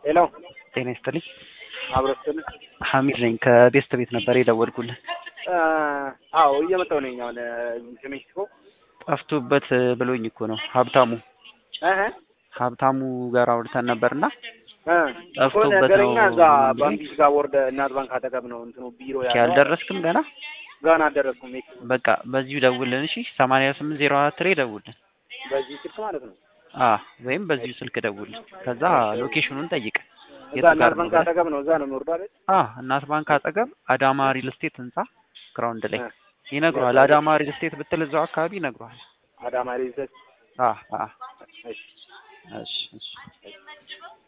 ሄሎ ጤና ይስጥልኝ። አብረስትን ሐሚድ ነኝ ከቤስት ቤት ነበር የደወልኩልህ። አዎ እየመጣሁ ነኝ። አሁን ከሜክሲኮ ጠፍቶበት ብሎኝ እኮ ነው ሀብታሙ እህ ሀብታሙ ጋር አውርተን ነበርና እ ጠፍቶበት ነገረኛ ነው እዛ ብሎኝ። ባንኪስ ጋር ወርደ እናት ባንክ አጠገብ ነው እንትኑ ቢሮ እስኪ ያለው። አልደረስክም ገና? ገና አልደረስኩም። ሜክሲኮ በቃ በዚሁ ደውልን እሺ። ሰማንያ ስምንት ዜሮ አራት ላይ ደውልን። በዚህ ስልክ ማለት ነው። አ ወይም በዚሁ ስልክ ደውልን። ከዛ ሎኬሽኑን ጠይቅ። እዛ የቱ ጋር እናት ነው ባንክ ብለህ? አጠገብ ነው። እዛ ነው የሚወርደው አይደል? አ እናት ባንክ አጠገብ አዳማ ሪል ስቴት ህንጻ ግራውንድ ላይ እ ይነግሯል። አዳማ ሪል ስቴት ብትል እዛው አካባቢ ይነግሯል። አዳማ ሪዘት አ አ እሺ እሺ እሺ